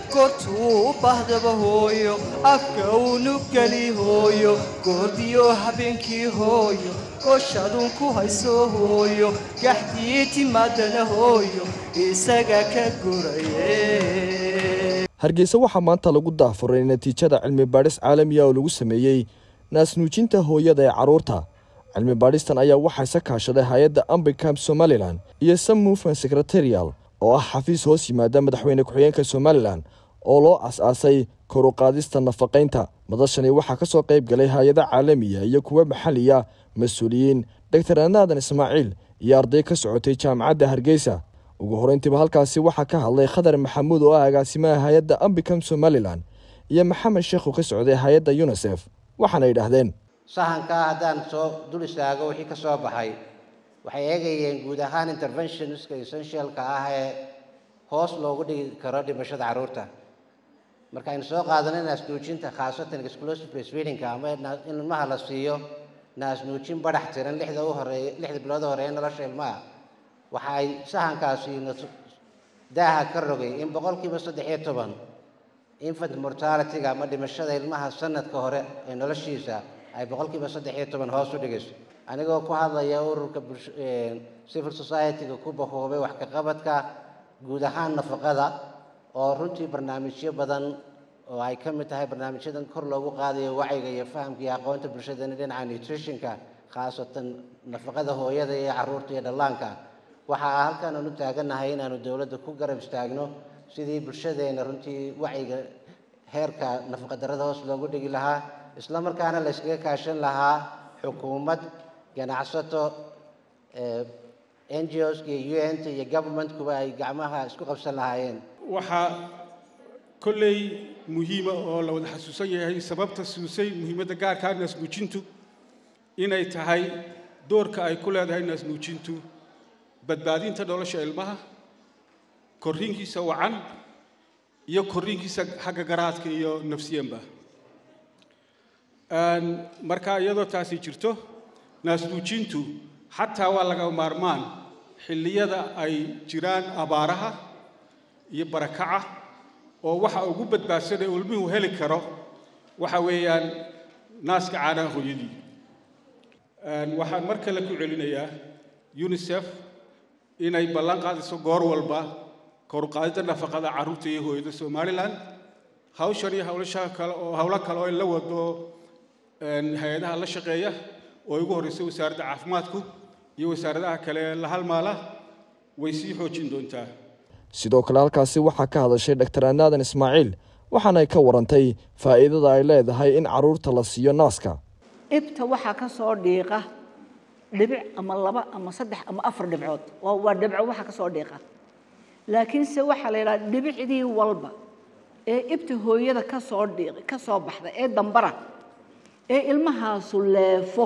goortuu u baahdaba hooyo afka uunu geli hooyo goordiyo habeenkii hooyo gooshaduun ku hayso hooyo gaxdii timaadana hooyo isaga ka guraye hargeysa waxaa maanta lagu daafuray natiijada cilmi baadhis caalamiya oo lagu sameeyey naasnuujinta hooyada ee carruurta cilmi baadhistan ayaa waxaa isa kaashaday hay-adda ambicam somalilan iyo some movement secretarial oo ah xafiis hoos yimaada madaxweyne ku-xigeenka somalilan oo loo as-aasay kor u qaadista nafaqaynta madashani waxaa ka soo qayb galay hay-ada caalamiya iyo kuwa maxaliya mas-uuliyiin doctor anaadan ismaaciil iyo arday ka socotay jaamacadda hargeysa ugu horeyntiiba halkaasi waxaa ka hadlay khadar maxamuud oo ah agaasimaha hay-adda ambicam somalilan iyo maxamed sheekhu ka socday hay-adda unisef waxaana yidhaahdeen sahankaa haddaan soo dul istaago wixii ka soo baxay waxay eegayeen guud ahaan interventionska essentialka ah ee hoos loogu dhigi karo dhimashada carruurta marka aynu soo qaadano naasnuujinta khaasatan exclusive breastfeedingka ama in ilmaha la siiyo naasnuujin badhax tiran lixda u horeeya lixda bilood u horeeya nolosha ilmaha waxa ay sahankaasi daaha ka rogay in boqolkiiba saddex iyo toban infant mortalityga ama dhimashada ilmaha sanadka hore ee noloshiisa ay boqolkiiba saddex iyo toban hoos u dhigayso anigoo ku hadlaya ururka civil society-ga ku bahoobay wax ka qabadka guud ahaan nafaqada oo runtii barnaamijyo badan oo ay ka mid tahay barnaamijyadan kor loogu qaadayo wacyiga iyo fahamka iyo aqoonta bulshadana dhinaca nutritionka khaasatan nafaqada hooyada iyo caruurta iyo dhallaanka waxaa halkan aanu taaganahay inaanu dowladda ku garab istaagno sidii bulshadeena runtii wacyiga heerka nafaqadarrada hoos loogu dhigi lahaa isla markaana la yskaga kaashan lahaa xukuumad ganacsato n g os iyo u n ta iyo governmentkuba ay gacmaha isku qabsan lahaayeen waxaa kolley muhiima oo la wada xasuusan yahay sababta suusay muhiimadda gaarkaa naasnuujintu inay tahay doorka ay ku leedahay naasnuujintu badbaadinta nolosha ilmaha korriinkiisa wacan iyo korriinkiisa xagga garaadka iyo nafsiyanba marka iyadoo taasi jirto naasnuujintu xataa waa laga maarmaan xilliyada ay jiraan abaaraha iyo barakaca oo waxa ugu badbaadsan ee ilmuhu heli karo waxa weeyaan naaska caanaha hooyadii waxaan mar kale ku celinayaa unisef inay ballan qaadayso goor walba koruqaadida nafaqada carruurta iyo hooyada somalilan hawshan iyo hawlasha kale oo hawlo kale oo in la wado hay-adaha la shaqeeya oo ugu horreysay wasaaradda caafimaadku iyo wasaaradaha kale la halmaala way sii xoojin doontaa sidoo kale halkaasi waxaa ka hadashay doctor anaadan ismaaciil waxaana ay ka warantay faa'iidada ay leedahay in carruurta la siiyo naaska ibta waxaa ka soo dhiiqa dhibic ama laba ama saddex ama afar dhibcood waa dhibco waxa ka soo dhiiqa laakiinse waxaa la yidhaha dhibicdii walba ee ibta hooyada ka soo dhiiq ka soo baxda ee dambara ee ilmahaasu leefo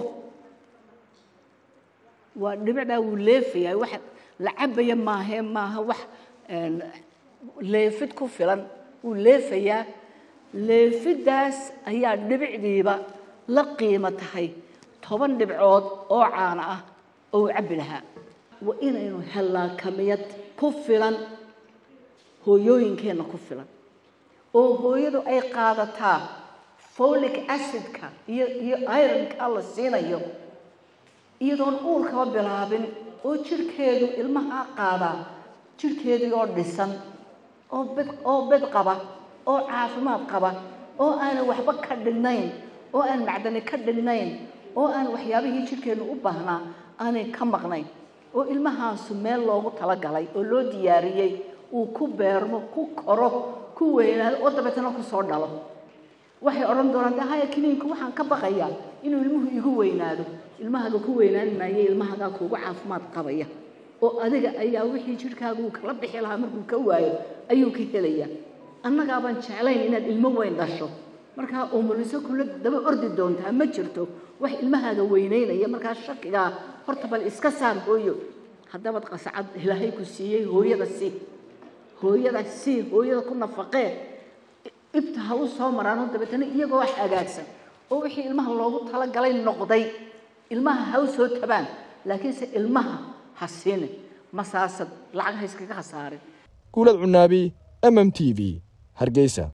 waa dhibicdaa wuu leefayaa wax la cabaya maahee maaha wax leefid ku filan wuu leefayaa leefiddaas ayaa dhibicdiiba la qiimo tahay toban dhibcood oo caana ah oo uu cabbi lahaa waa inaynu hellaa kamiyad ku filan hooyooyinkeenna ku filan oo hooyadu ay qaadataa folic acidka iyo iyo ironka la siinayo iyadoon uurkaba bilaabin oo jirhkeedu ilmahaa qaadaa jirhkeedii oo dhisan oo bed oo bed qaba oo caafimaad qaba oo aanan waxba ka dhignayn oo aan macdani ka dhignayn oo aan waxyaabihii jirhkeennu u baahnaa aanay ka maqnayn oo ilmahaasu meel loogu talagalay oo loo diyaariyey uu ku beermo ku koro ku weynaado oo dabeetana ku soo dhalo waxay odhan doonaan de haya kiniinka waxaan ka baqayaa inuu ilmuhu igu weynaado ilmahaga ku weynaan maaye ilmahagaa kuugu caafimaad qabaya oo adiga ayaa wixii jirhkaaga uu kala bixi lahaa markuu ka waayo ayuu ka helayaa annagaabaan jeclayn inaad ilmo weyn dhasho markaa umuliso kula daba ordi doontaa ma jirto wax ilmahaaga weynaynaya markaa shakigaa horta bal iska saar hooyo haddabad qasacad ilaahay ku siiyey hooyada sii hooyada sii hooyada ku nafaqee ibta ha u soo maraanoo dabeetana iyagoo wax hagaagsan oo wixii ilmaha loogu talagalay noqday ilmaha ha u soo tabaan laakiinse ilmaha ha siinin masaasad lacag ha iskaga khasaarin guulad cunaabi m m t v hargeysa